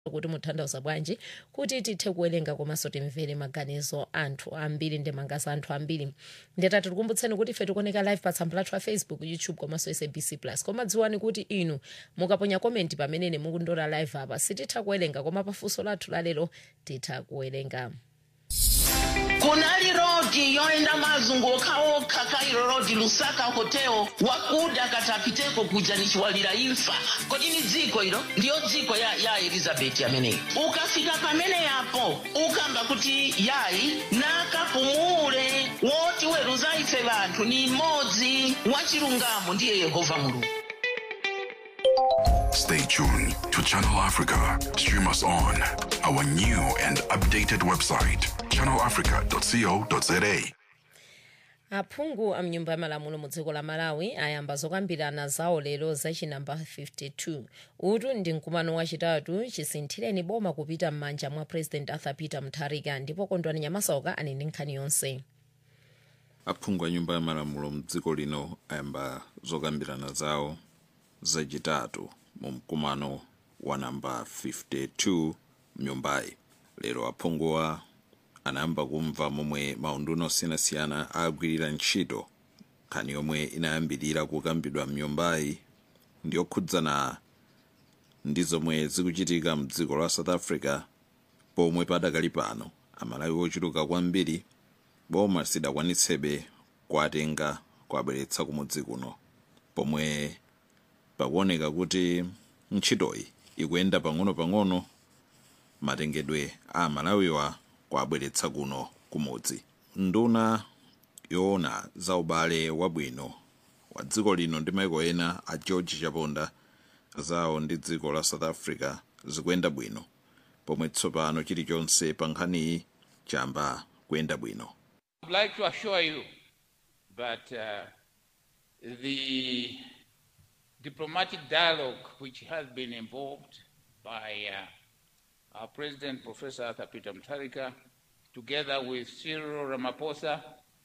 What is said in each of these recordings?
kuti mutanthauza bwanji kuti tithe kuwerenga komanso timvere maganizo anthu ambiri ndi mangaza anthu ambiri ndetati tikumbutseni kuti ife tikuoneka live pa tsamba lathu la facebook youtube komanso sabc plus koma dziwani kuti inu mukaponya komenti pamenene mukundora live apa sititha kuwerenga koma pafunso lathu lalero titha kuwerenga kunali rodi yoenda mazunguka okha kairo rodi lusaka hotel wakuda katapiteko kuja nichiwalira imfa kodi ni dziko ilo ndiyo dziko ya, ya elizabeti ameneyi ukafika pamene yapo ukamba kuti yayi nakapumule woti weruza ife vanthu ni mmodzi wachilungamo ndiye yehova mulungu Stay tuned to Channel Africa. Stream us on our new and updated website, channelafrica.co.za. aphungu a mnyumba ya malamulo mu dziko la malawi ayamba zokambirana zawo lero zachinamba 52 utu ndi mkumano wachitatu chisinthireni boma kupita m'manja mwa president arthur peter mutharika ndipo kondwani nyamasauka ali ndi nkhani yonse aphungu a nyumba ya malamulo mdziko lino ayamba zokambirana zawo zachitatu mu mkumano wa namba 52 mnyumbayi lero aphunguwa anayamba kumva momwe maunduna osiyanasiyana agwirira ntchito nkhani yomwe inayambirira kukambidwa mnyumbayi ndi yokhudzana ndi zomwe zikuchitika mdziko la south africa pomwe padakali pano amalawi ochuluka kwambiri boma sidakwanitsebe kuwatenga kuwabweretsa kumudzi kuno pomwe pakuoneka kuti ntchitoyi ikuyenda pang'ono-pang'ono matengedwe a malawiwa kuwabweretsa kuno kumudzi nduna yoona za ubale wabwino wa dziko lino ndi maiko ena a george chaponda zawo ndi dziko la south africa zikuyenda bwino pomwe tsopano chilichonse pa nkhaniyi chamba kuyenda bwino I'd like to assure you that uh, the diplomatic dialogue which has been involved by uh, our President, Professor Arthur Peter Mutharika, together with Cyril Ramaphosa,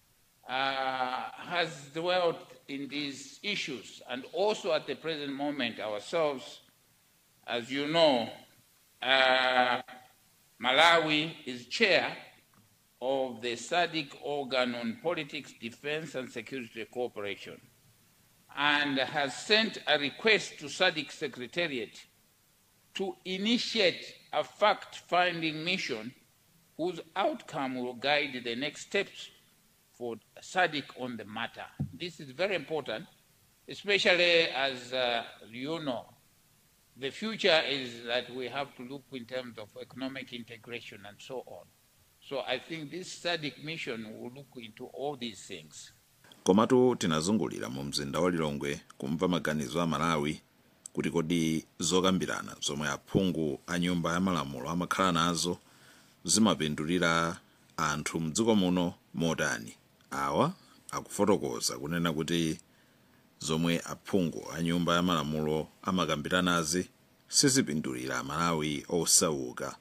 uh, has dwelt in these issues. And also at the present moment, ourselves, as you know, uh, Malawi is chair of the SADC organ on politics, defense, and security cooperation, and has sent a request to SADC Secretariat to initiate a fact finding mission whose outcome will guide the next steps for SADC on the matter. This is very important, especially as uh, you know, the future is that we have to look in terms of economic integration and so on. So I think this SADC mission will look into all these things. komatu tinazungulira mu mzinda wa lilongwe kumva maganizo a malawi kuti kodi zokambirana zomwe aphungu a nyumba ya malamulo amakhala nazo zimapindulira anthu mdziko muno motani awa akufotokoza kunena kuti zomwe aphungu a nyumba ya malamulo amakambiranazi sizipindulira malawi osauka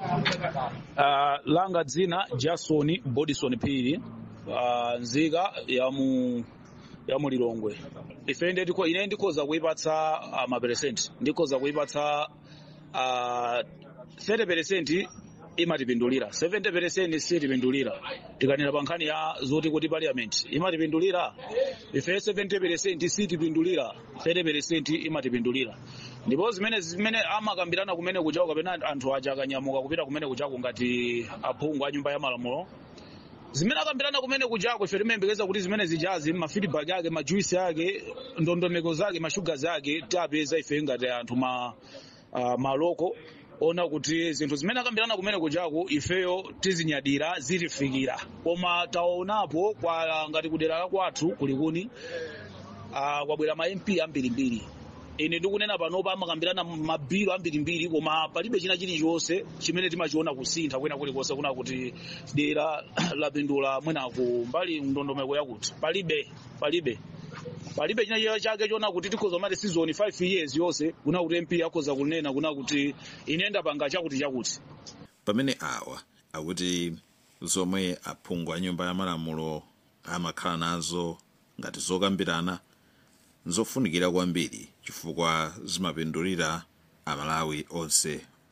Uh, langa dzina jason bodison phiri uh, nzika ya mu ya mu lilongwe ife inde ndiko ine ndikhoza kuipatsa uh, maperesenti ndikhoza kuipatsa uh, 30 peresenti imatipindulira 70 peresenti sitipindulira tikanena pa nkhani ya zoti kuti parliament imatipindulira ife 70 peresenti sitipindulira 30 peresenti imatipindulira ndipo zimene zimene amakambirana kumene kuchako kapena anthu aja akanyamuka kupita kumene kuchako ngati aphungu a nyumba ya malamulo zimene akambirana kumene kuchako ife timayembekeza kuti zimene zijazi mafeedback ake majuisi ake ndondomeko zake mashugazi ake tapeza ife ngati anthu ma uh, maloko ona kuti zinthu zimene akambirana kumene kuchako ifeyo tizinyadira zitifikira koma taonapo kwa ngati kudera la kwathu kulikuni uh, kwabwera ma mp ambirimbiri ine ndikunena panopa amakambirana mabhilo ambirimbiri koma palibe china chilichonse chimene timachiona kusintha kwena kulikonse kuna kuti dera lapindula mwenaku mbali ndondomeko yakuti palibe palibe palibe china chake chona kuti tikhoza mati season 5 years yonse kuna kuti mp akhoza kunena kuna kuti ine ndapanga chakuti chakuti pamene awa akuti zomwe aphungu a nyumba ya malamulo amakhala nazo ngati zokambirana nzofunikira kwambiri chifukwa zimapindulira amalawi onse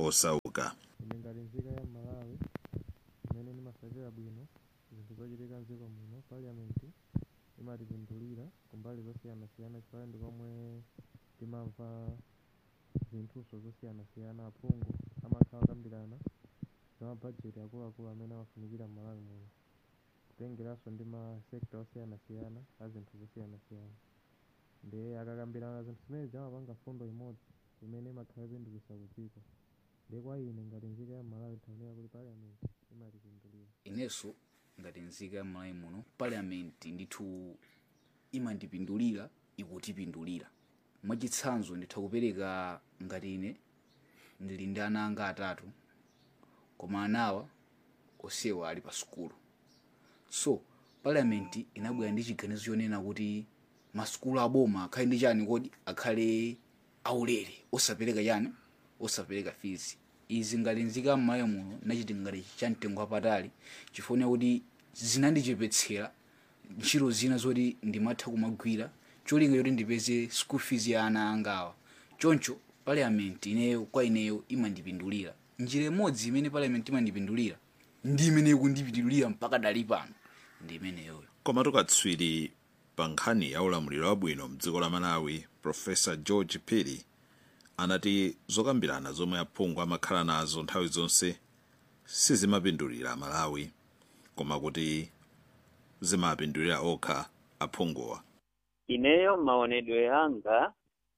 osauka ine ngati nzika ya malawi imene ndimasakira bwino zinthu zochitika mdziko muno parliament imatipindulira kumbali zosiyanasiyana chifukwa ndi komwe timamva zinthuso zosiyanasiyana aphungu amakhala akambirana za mabajeti akuluakulu amene amafunikira m'malawi muno kutengeranso ndi ma sekta osiyanasiyana a zinthu zosiyanasiyana ndi akakambirana zinthu zimene zimapanga fundo imodzi imene imakhala ipindulitsa kudziko ndi kwa ine ngati nzika ya malawi tikuyenera kuti parliament imatipindulira inenso ngati nzika ya malawi muno parliament ndithu imandipindulira ikutipindulira mwachitsanzo nditha kupereka ngati ine ndili ndi ana anga atatu koma anawa onsewa ali pa sukulu so parliament inabwera ndi chiganizo chonena kuti masukulu aboma akhale ndi chani kodi akhale aulere osapereka chani osapereka fees izi ngati nzika m'malawi muno nachiti ngati chamtengo wapatali chifukwa kuti zinandichepetsera ntchito zina zoti ndimatha kumagwira cholinga choti ndipeze school fees ya ana angawa choncho parliament ineyo kwa ineyo imandipindulira njira imodzi imene parliament imandipindulira ndi imene ikundipindulira mpaka dali pano ndi imeneyoyo koma tukatswiri pa nkhani ya ulamuliro wabwino mdziko la malawi profesa george piri anati zokambirana zomwe aphungu amakhala nazo nthawi zonse sizimapindulira malawi koma kuti zimapindulira okha aphunguwa ineyo maonedwe yanga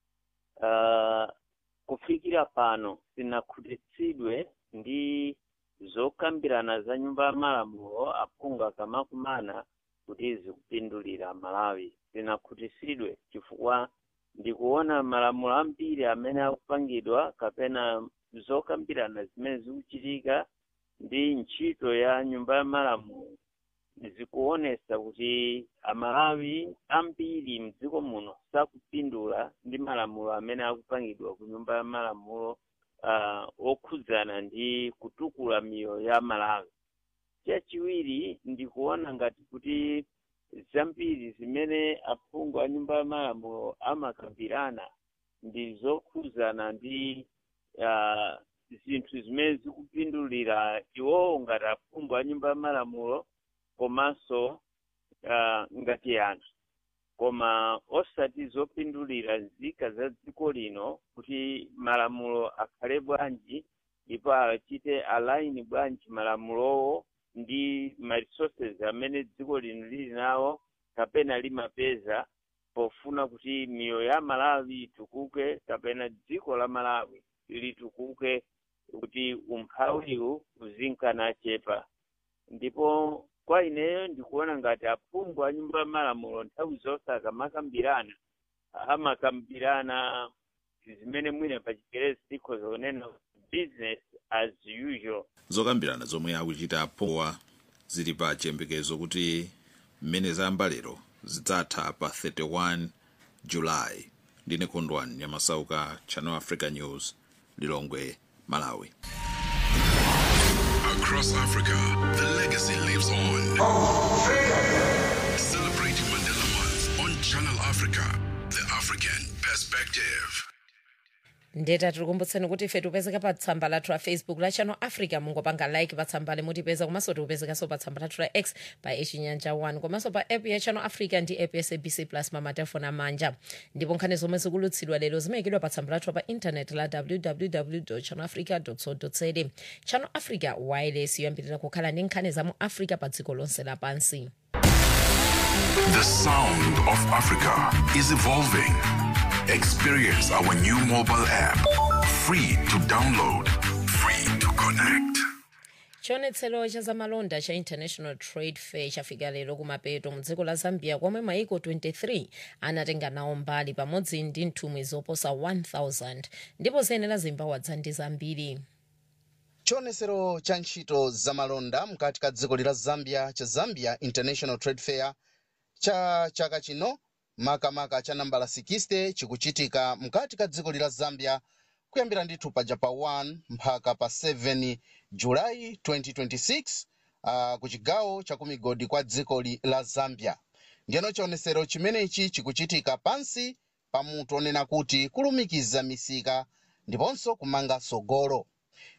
uh, kufikira pano sinakhutitsidwe ndi zokambirana za nyumba ya malamulo aphungu akamakumana kuti zikupindulira malawi sinakhutitsidwe chifukwa ndikuona malamulo ambiri amene akupangidwa kapena zokambirana zimene zikuchitika ndi ntchito ya nyumba ya malamulo zikuonesa kuti amalawi ambiri mdziko muno sakupindula ndi malamulo amene akupangidwa ku nyumba ya malamulo uh, okhudzana ndi kutukula miyoyo ya malawi chachiwiri ndikuona ngati kuti zambiri zimene aphungu a nyumba ya malamulo amakambirana ndi zokhudzana ndi uh, zinthu zimene zikupindulira iwowo ngati aphungu a nyumba ya malamulo komanso uh, ngati anthu koma osati zopindulira nzika za dziko lino kuti malamulo akhale bwanji ndipo achite align bwanji malamulowo ndi ma resources amene dziko lino lili nawo kapena limapeza pofuna kuti miyoyo ya malawi itukuke kapena dziko la malawi litukuke kuti umphawiwu uzinkana chepa ndipo kwa ineyo ndikuona ngati aphungu a nyumba ya malamulo nthawi zonse akamakambirana amakambirana zimene mwina pa chikerezi tikhoza kunena business as usual zokambirana zomwe akuchita aphunguwa zili pa chiyembekezo kuti mmene zayamba lero zidzatha pa 31 julayi ndine kondwani nyamasauka channel africa news lilongwe malawi Across Africa, the legacy lives on. Celebrating Mandela Month on Channel Africa, the African perspective. ndeta tikukumbutseni kuti ife tipezeka pa tsamba lathu la facebook la channel africa mungopanga like pa tsamba limutipeza komanso tikupezekanso pa tsamba lathu la x pa echinyanja 1 komanso pa app ya channel africa ndi app ya sabc plus mamatelefoni amanja ndipo nkhani zomwe zikulutsidwa lero zimayikidwa pa tsamba lathu pa intanet la www channel africa co za channel africa wireless yoyambirira kukhala ndi nkhani za mu africa pa dziko lonse lapansi The sound of Africa is evolving. Experience our new mobile app. Free to download, free to connect. chionetsero cha zamalonda cha international trade fair chafika lero kumapeto mu dziko la zambia komwe maiko 23 anatenga nawo mbali pamodzi ndi nthumwi zoposa 1000 ndipo ziyenera zimbawadzа ndi zambiri chionetsero cha ntchito zamalonda mkati ka dziko lila zambia cha zambia international trade fair cha chaka chino makamaka cha nambala 60 chikuchitika mkati ka dziko lila zambia kuyambira ndithu paja pa 1 mpaka pa 7 julayi 2026 uh, ku chigawo cha kumigodi kwa dziko li- la zambia ndiyeno chionetsero chimenechi chikuchitika pansi pa mutu onena kuti kulumikiza misika ndiponso kumanga sogolo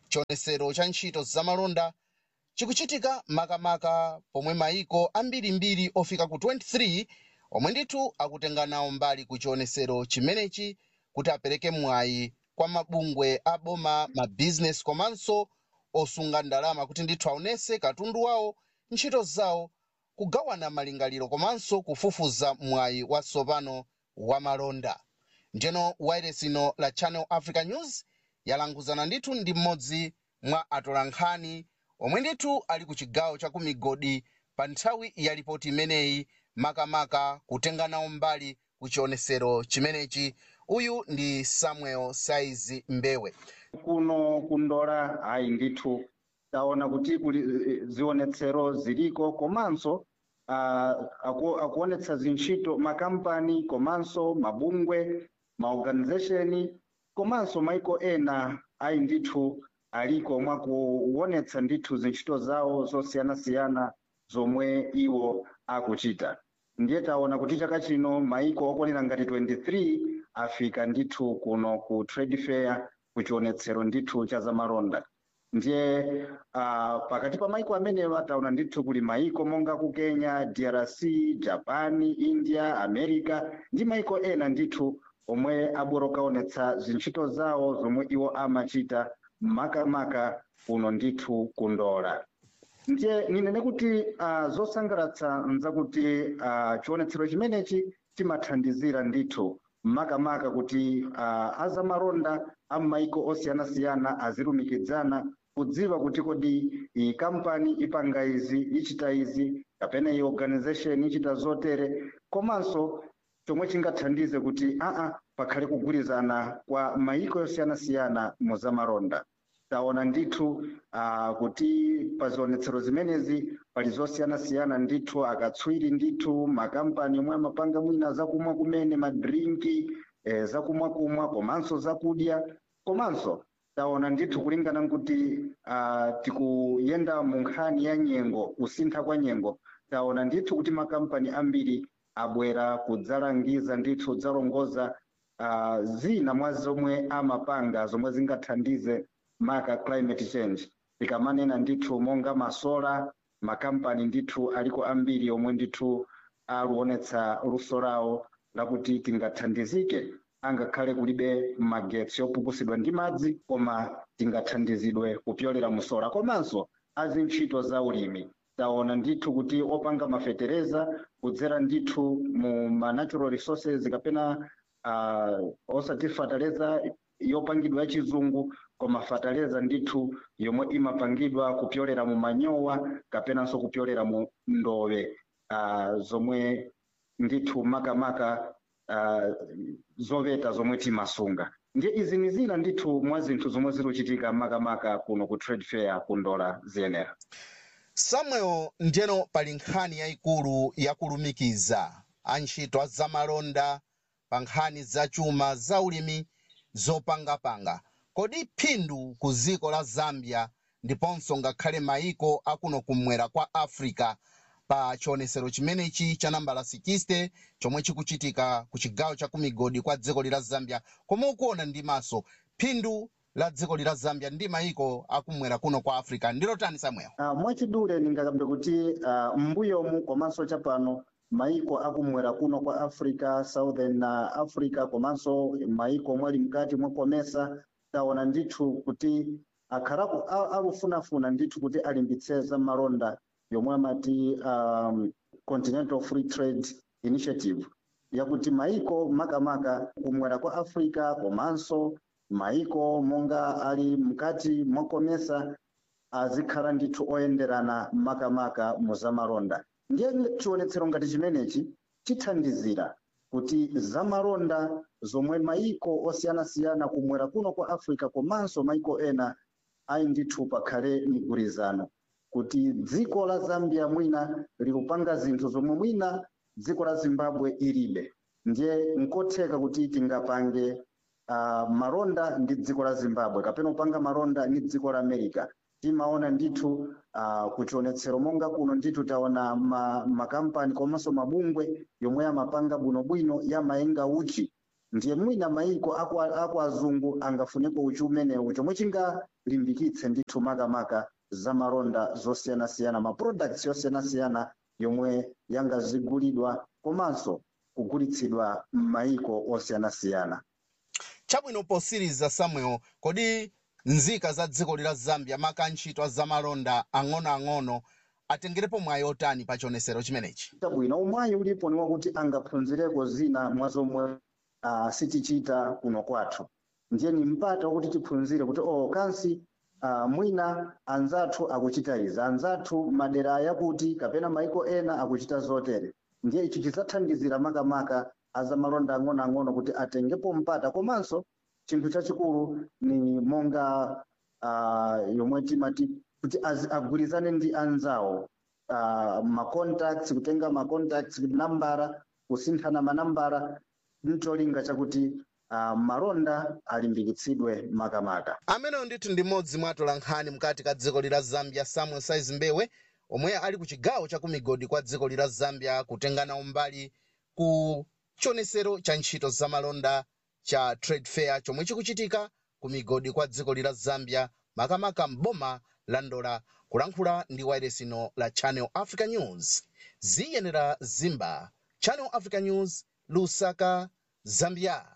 chionesero cha ntchito zamalonda chikuchitika makamaka pomwe maiko ambirimbiri ofika ku 23 omwe ndithu akutenga nawo mbali ku chionesero chimenechi kuti apereke mwayi kwa mabungwe aboma mabizinesi komanso osunga ndalama kuti ndithu aonese katundu wawo ntchito zawo kugawana malingaliro komanso kufufuza mwayi watsopano wa malonda njeno wairesi ino la channel africa news yalanguzana ndithu ndi mmodzi mwa atolankhani omwe ndithu ali ku chigawo cha ku migodi pa nthawi ya ripoti imeneyi makamaka kutenga nawo mbali ku chionesero chimenechi uyu ndi samuel saizi mbewe kuno kundola ayi ndithu taona kuti kuli eh, zionetsero ziliko komanso ah, aku, akuonetsa zintchito makampani komanso mabungwe maorganization komanso maiko ena ayi ndithu aliko mwakuonetsa ndithu zintchito zawo zosiyanasiyana zomwe iwo akuchita ndiye taona kuti chaka chino maiko okwanira ngati 23 afika ndithu kuno ku trade fair ku chionetsero ndithu cha zamalonda ndiye uh, pakati pa maiko amenewa taona ndithu kuli maiko monga ku kenya drc japan india america ndi maiko ena ndithu omwe abwera kuonetsa zintchito zawo zomwe iwo amachita makamaka kuno ndithu kundola ndiye ninene kuti uh, zosangalatsa nzakuti uh, chionetsero chimenechi chimathandizira ndithu makamaka kuti uh, azamalonda amaiko osiyanasiyana azilumikidzana kudziwa kuti kodi iyi kampani ipanga izi ichita izi kapena iyi organization ichita zotere komanso chomwe chingathandize kuti aa pakhale kugwirizana kwa maiko osiyanasiyana mu zamalonda taona ndithu uh, kuti pa zionetsero zimenezi pali zosiyanasiyana ndithu akatswiri ndithu makampani omwe amapanga mwina zakumwa kumene madrinki eh, zakumwa kumwa komanso zakudya komanso taona ndithu kulingana nkuti uh, tikuyenda mu nkhani ya nyengo kusintha kwa nyengo taona ndithu kuti makampani ambiri abwera kudzalangiza ndithu kudzalongoza uh, zina mwa zomwe amapanga zomwe zingathandize maka climate change tikamanena ndithu monga masola makampani ndithu aliko ambiri omwe ndithu aluonetsa luso lawo lakuti tingathandizike angakhale kulibe magetsi opukusidwa ndi madzi koma tingathandizidwe kupyolera musola komanso azintchito za ulimi taona ndithu kuti opanga mafetereza kudzera ndithu mu ma natural resources kapena uh, osati fataleza yopangidwa ya chizungu koma fataleza ndithu yomwe imapangidwa kupyolera mu manyowa kapenanso kupyolera mu ndowe uh, zomwe ndithu makamaka uh, zoveta zomwe timasunga ndiye izi ni zina ndithu mwa zinthu zomwe ziluchitika makamaka kuno ku trade fair kundola ziyenera samuel njeno pali nkhani yayikulu yakulumikiza antchito a zamalonda pa nkhani zachuma zaulimi zopangapanga kodi phindu ku dziko la zambia ndiponso ngakhale maiko akuno kumwera kwa africa pa chionesero chimenechi cha nambala 60 chomwe chikuchitika ku chigawo cha kumigodi kwa dziko lila zambia komwe ukuona ndi maso phindu la dziko lila zambia ndi maiko akumwera kuno kwa africa ndilo tani samuel uh, mwachidule ndingakambe kuti uh, mbuyomu komanso chapano maiko akumwera kuno kwa africa southern uh, africa komanso maiko omwe ali mkati mwakomesa taona ndithu kuti akhalaku alufunafuna ndithu kuti alimbitse za malonda yomwe amati um, continental free trade initiative yakuti maiko makamaka kumwera kwa africa komanso maiko monga ali mkati mwakomesa azikhala ndithu oyenderana makamaka mu zamalonda ndiye chionetsero ngati chimenechi chithandizira kuti zamalonda zomwe maiko osiyanasiyana kumwera kuno kwa africa komanso maiko ena ayi ndithu pakhale migwirizano kuti dziko la zambia mwina likupanga zinthu zomwe mwina dziko la zimbabwe ilibe ndiye nkotheka kuti tingapange uh, malonda ndi dziko la zimbabwe kapena kupanga malonda ndi dziko la america timaona ndithu uh, kuchionetsero monga kuno ndithu taona ma, makampani komanso mabungwe yomwe amapanga bwinobwino yamaenga uchi ndiye mwina mayiko aku, aku azungu angafuneko uchi umenewu chomwe chingalimbikitse ndithu makamaka zamalonda zosiyanasiyana ma products yosiyanasiyana yomwe yangazigulidwa komanso kugulitsidwa m'mayiko osiyanasiyana chabwino posiriza samuel kodi nzika za dziko lila zambia maka ntchito a zamalonda ang'onoang'ono atengerepo mwayi otani pa chionesero chimenechi chabwino umwayi ulipo ni wakuti angaphunzireko zina mwa zomwe uh, sitichita kuno kwathu ndiye ni mpata wakuti tiphunzire kuti oh kansi uh, mwina anzathu akuchita izi anzathu madera yakuti kapena maiko ena akuchita zotere ndiye ichi chidzathandizira makamaka azamalonda ang'onoang'ono kuti atengepo mpata komanso chinthu chachikulu ni monga uh, yomwe timati kuti az- agwirizane ndi anzawo uh, macontacts kutenga macontacts nambara kusinthana manambara ncholinga chakuti uh, malonda alimbikitsidwe makamaka ameneyo ndithu ndi mmodzi mwa atolankhani mkati ka dziko lila zambia samuel saiz mbewe omwe ali ku chigawo cha kumigodi kwa dziko lila zambia kutengana umbali ku chionesero cha ntchito zamalonda cha trade fair chomwe chikuchitika ku migodi kwa dziko lila zambia makamaka mboma la ndola kulankhula ndi wayiresino la channel africa news ziyenera zimba channel africa news lusaka zambia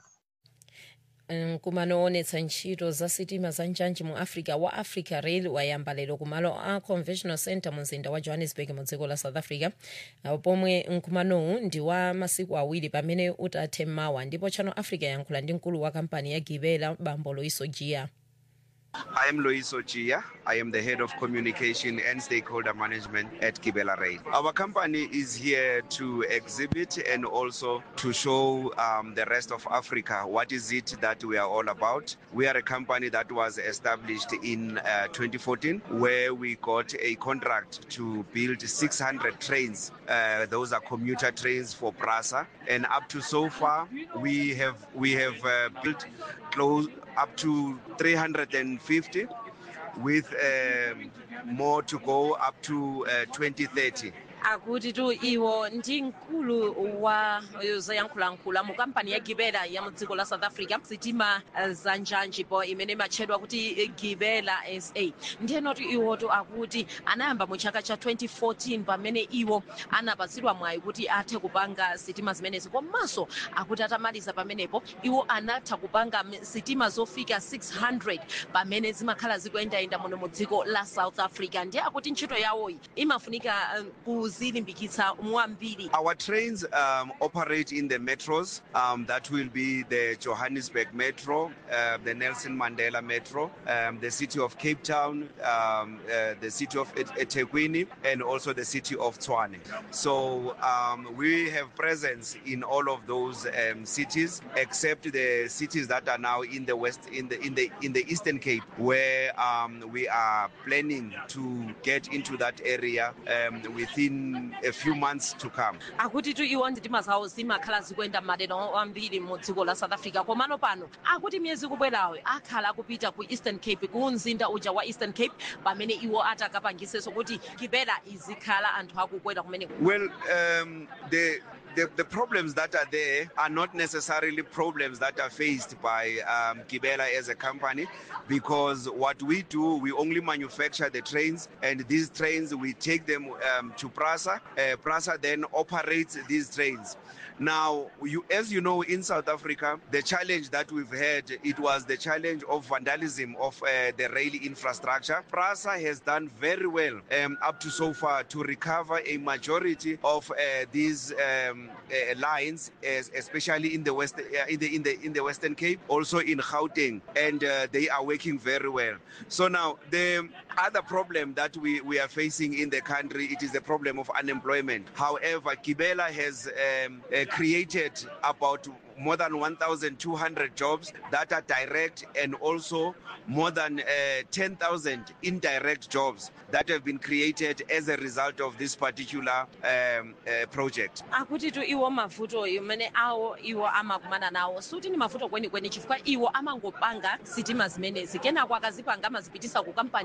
nkumano onetsa ntchito za sitima za njanji mu africa wa africa rail wayamba lero kumalo a conventional center mu mzinda wa johannesburg mu dziko la south africa apo pomwe nkumanowu ndi wa masiku awiri pamene utathe mawa ndipo channel africa yankhula ndi mkulu wa kampani ya gibela bambo loiso jia I am Lois Ochia. I am the head of communication and stakeholder management at Kibela Rail. Our company is here to exhibit and also to show um, the rest of Africa what is it that we are all about. We are a company that was established in uh, 2014 where we got a contract to build 600 trains. Uh, those are commuter trains for PRASA. And up to so far, we have we have uh, built close up to 350 with um, more to go up to uh, 2030. akuti tu iwo ndi mkulu wa zoyankhulayankhula mu kampani ya gibela ya mu dziko la south africa sitima eh, za njanji po imene imatchedwa kuti eh, gibela sa ndiyenoti iwoto akuti anayamba mu chaka cha 2014 pamene iwo anapatsidwa mwayi kuti athe kupanga sitima zimenezi komanso akuti atamaliza pamenepo iwo anatha kupanga m- sitima zofika 600 pamene zimakhala zikuyendayenda muno mu dziko la south africa ndiye akuti ntchito yawoyi imafunika eh, kuzilimbikitsa mwambiri Our trains um, operate in the metros. Um, that will be the Johannesburg Metro, uh, the Nelson Mandela Metro, um, the city of Cape Town, um, uh, the city of Et- eThekwini, and also the city of Tshwane. So um, we have presence in all of those um, cities, except the cities that are now in the west, in the in the in the Eastern Cape, where um, we are planning to get into that area um, within a few months to come. akuti tu iwo sitima zawo zimakhala zikuyenda madera ambiri mu dziko la south africa komano pano akuti miyezi kubwerayo akhala akupita ku eastern cape ku mzinda uja wa eastern cape pamene iwo atakapangisenso kuti gibela izikhala anthu akukwera kumeneko Well, um, the, the the problems that are there are not necessarily problems that are faced by um, Gibela as a company, because what we do, we only manufacture the trains, and these trains we take them um, to Prasa. Uh, Prasa then operates these trains. Now, you, as you know, in South Africa, the challenge that we've had, it was the challenge of vandalism of uh, the rail infrastructure. PRASA has done very well um, up to so far to recover a majority of uh, these um, uh, lines, es- especially in the west, uh, in the in the in the Western Cape, also in Gauteng, and uh, they are working very well. So now the other problem that we, we are facing in the country, it is the problem of unemployment. However, Kibela has um, uh, created about more than 1,200 jobs that are direct and also more than uh, 10,000 indirect jobs that have been created as a result of this particular um, uh, project. akuti tu iwo mavuto imene awo iwo amakumana nawo suti ni mavuto kwenikweni chifukwa iwo amangopanga sitima zimenezi kenako akazipanga amazipitisa ku kampani ija imene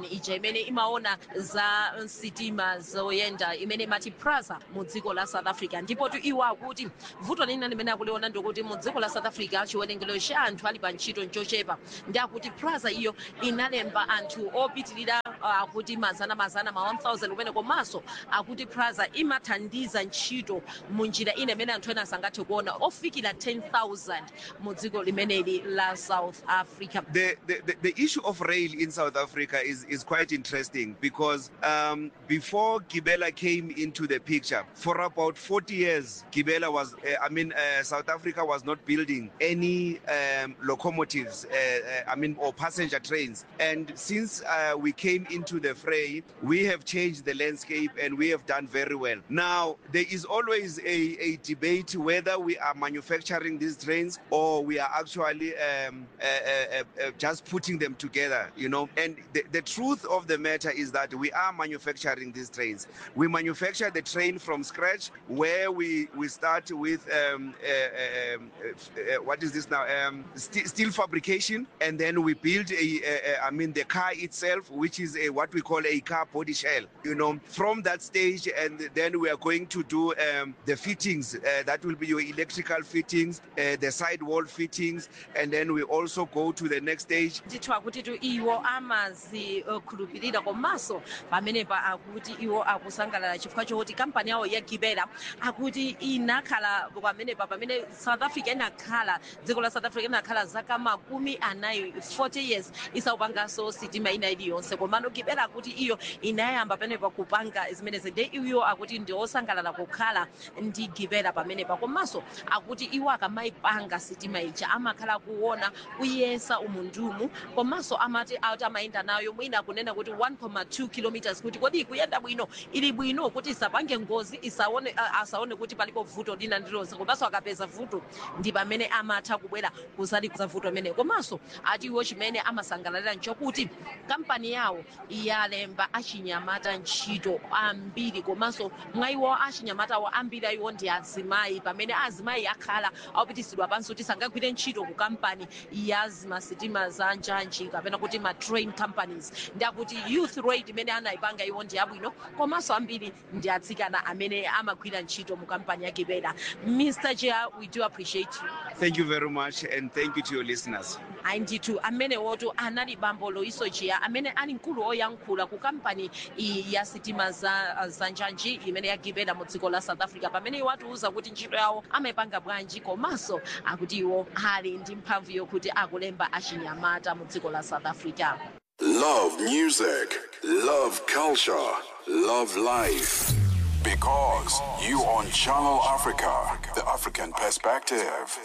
imene imaona za sitima zoyenda imene imati praza mu dziko la south africa ndipo tu iwo akuti vuto lina limene akuliona ndikuti mu dziko la south africa chiwerengero cha anthu ali pa ntchito nchochepa ndi akuti praza iyo inalemba anthu opitirira uh, akuti mazana mazana ma 1000 kumene komanso akuti praza imathandiza ntchito mu njira ina imene anthu ena sangathe kuona ofikira 10000 mu dziko limeneli la south africa the, the, the, the issue of rail in South Africa is, is quite interesting because um, before Gibela came into the picture, for about 40 years, Gibela was, uh, I mean, uh, South Africa was not building any um, locomotives, uh, uh, I mean, or passenger trains. And since uh, we came into the fray, we have changed the landscape and we have done very well. Now, there is always a, a debate whether we are manufacturing these trains or we are actually um, uh, uh, uh, uh, just putting them together, you know. And the, the truth of the matter is that we are manufacturing these trains. We manufacture the train from scratch, where we, we start with um, uh, um, uh, uh, what is this now? Um, st- steel fabrication, and then we build a, a, a, I mean, the car itself, which is a, what we call a car body shell. You know, from that stage, and then we are going to do um, the fittings. Uh, that will be your electrical fittings, uh, the sidewall fittings, and then we also go to the next stage. ndithu akuti tu iwo amazikhulupirira komanso pamenepa akuti iwo akusangalala chifukwa chokuti kampani yawo ya gibela akuti inakhala pamenepa pamene south africa inakhala dziko la south africa inakhala zaka makumi anayi 40 years isaupanganso sitima ina iliyonse komano gibela akuti iyo inayamba pamenepa kupanga zimenezi nde iwo akuti ndi osangalala kukhala ndi gibela pamenepa komanso akuti iwo akamayipanga sitima ija amakhala kuona kuyesa umundumu komanso amati ati amayenda nayo mwina kunena kuti 1.2 kilometers kuti kodi ikuyenda bwino ili bwino kuti isapange ngozi isaone a- asaone kuti palipo vuto lina ndilonse komanso akapeza vuto ndi pamene amatha kubwera kuzaliza vuto limene komanso ati iwo chimene amasangalalira nchokuti kampani yawo yalemba achinyamata ntchito ambiri komanso mwa iwo achinyamatawo ambiri ayiwo ndi azimayi pamene azimayi akhala akupitisidwa pansi kuti sangagwire ntchito ku kampani ya zimasitima za njanji kapena kuti ma train companies ndi akuti youth rate imene anayipanga iwo ndi yabwino komanso ambiri ndi atsikana amene amagwira ntchito mu kampani ya gibela mr chair we do appreciate you Thank you very much, and thank you to your listeners. ayi ndithu amene wotu anali bambo loiso chiya amene ali mkulu oyankhula ku kampani iyi ya sitima za, za njanji imene yagibela mu dziko la south africa pamene iwo atiuza kuti ntchito yawo amayipanga bwanji komanso akuti iwo ali ndi mphamvu yokuti akulemba achinyamata mu dziko la south africa Love music, love culture, love life. Because you on Channel Africa, the African perspective.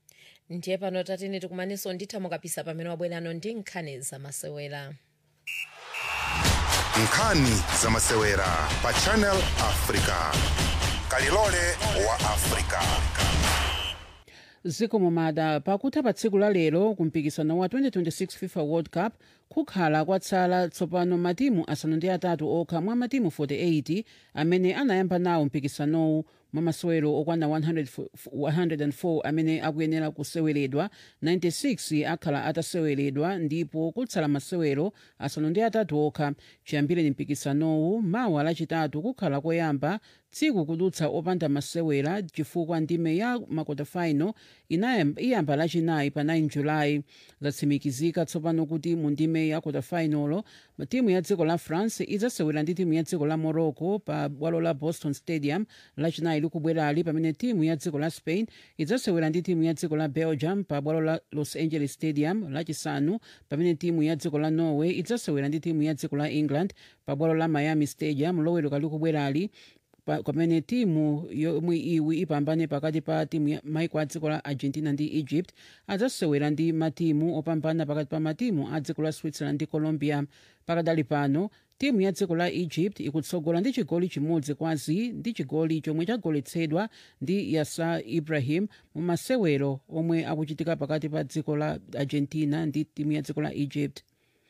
ndiye pano tatene tikumaninso nditha mukapisa pamene wabwerano ndi nkhani zamasewera nkhani zamasewera pa channel africa kalilole wa africa ziko mumada pakutha pa tsiku la lero ku mpikisano wa 2026 fifa world cup kukhala kwatsala tsopano matimu asanu ndi atatu okha mwa matimu 48 amene anayamba nawo mpikisanowu mwa masewero okwana 100 104 amene akuyenera kuseweredwa 96 akhala ataseweredwa ndipo kutsala masewero asanu ndi atatu okha chiyambire mpikisanowu mawa lachitatu kukhala koyamba tsiku kudutsa opanda masewera chifukwa ndime ya makotafaino iyamba lachinayi pa 9 julayi zatsimikizika tsopano kuti mu ndime ya kotafainolo timu ya dziko la france idzasewera ndi timu ya dziko la morocco pa bwalo la boston stadium lachinayi likubwerali pamene timu ya dziko la spain idzasewera ndi timu ya dziko la belgium pa bwalo la los angeles stadium lachisanu pamene timu ya dziko la norway idzasewera ndi timu ya dziko la england pa bwalo la miami stadium loweruka likubwerali pa- pamene timu yomwe iwi ipambane pakati pa timu ya maiko a dziko la argentina ndi egypt adzasewera ndi matimu opambana pakati pa matimu a dziko la switzerland ndi colombia pakadali pano timu ya dziko la egypt ikutsogola ndi chigoli chimodzi kwa ziro ndi chigoli chomwe chagoletsedwa ndi yasa ibrahim mu masewero omwe akuchitika pakati pa dziko la argentina ndi timu ya dziko la egypt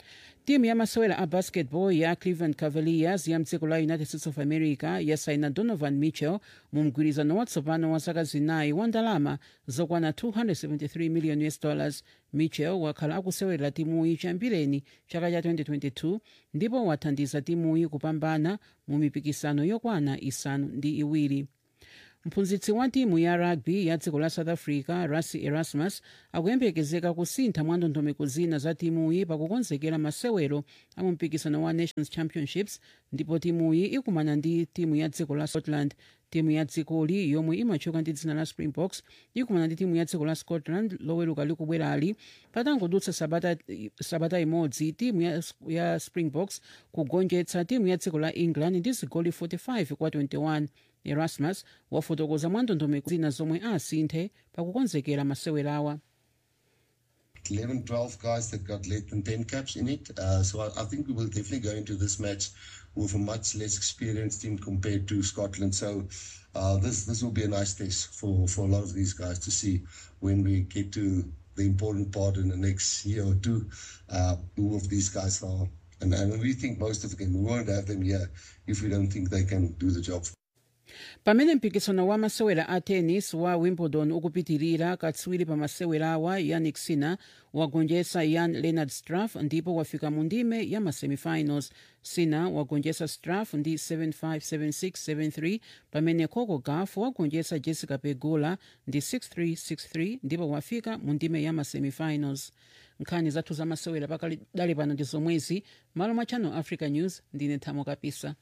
timu ya masewera a basketball ya cleveland cavaliers ya mdziko la united states of america yasaina donovan mitchell mu mgwirizano watsopano wa zaka zinayi wa ndalama zokwana 273 million us dollars mitchell wakhala akusewera timuyi chambireni chaka cha 2022 ndipo wathandiza timuyi kupambana mu mipikisano yokwana isanu ndi iwiri mphunzitsi wa timu ya rugby ya dziko la south africa rasi erasmus akuyembekezeka kusintha mwa ndondomeko zina za timuyi pakukonzekera masewero a mu mpikisano wa nations championships ndipo timuyi ikumana ndi timu ya dziko la scotland timu ya dzikoli yomwe imatchuka ndi dzina la springboks ikumana ndi timu ya dziko la scotland loweruka likubwerali patangodutsa sabata, sabata imodzi timu ya, ya springboks kugonjetsa timu ya dziko la england ndi zigoli 45 kwa 21 erasmus wafotokoza mwa ndondomeko zina zomwe asinthe pakukonzekera masewerawa 11, 12 guys that got less than 10 caps in it. Uh, so I, I think we will definitely go into this match with a much less experienced team compared to Scotland. So uh, this this will be a nice test for, for a lot of these guys to see when we get to the important part in the next year or two, uh, who of these guys are. And, and we think most of them, we won't have them here if we don't think they can do the job. pamene mpikisano wa masewera a tennis wa wimbledon ukupitirira katswiri pa masewerawa yannick sinner wagonjetsa jan leonard straff ndipo wafika mu ndime ya masemifinals sinner wagonjetsa straff ndi 757673 pamene coco gauff wagonjetsa jessica pegula ndi 6363 ndipo wafika mu ndime ya masemifinals nkhani zathu za masewera pakadali pano ndi zomwezi malo mwa channel africa news ndine thamo kapisa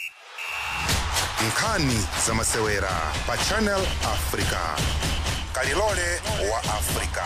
nkhani za masewera pa channel africa kalilole wa africa